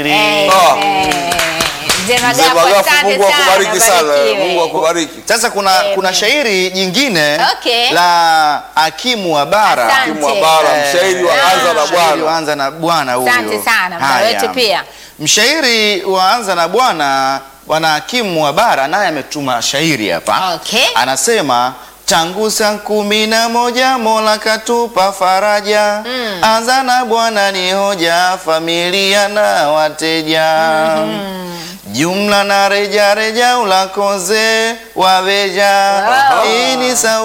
Eh, Ah. eh. Mzee Mzee Magafu, Magafu, asante Mungu akubariki sana. barikiwe. Mungu akubariki. Sasa kuna, Amen. kuna shairi jingine Okay. la hakimu wa bara Asante. Hakimu wa bara, mshairi wa Ah. anza na Mshairi Bwana. wa anza na bwana huyo. Asante sana, mda Haya. wetu pia. Mshairi wa anza na bwana bwana hakimu wa bara naye ametuma shairi hapa. Okay. Anasema tangu saa kumi na moja Mola katupa faraja anza na bwana ni hoja familia na wateja jumla na reja reja ulakoze waveja Wow. hii ni sau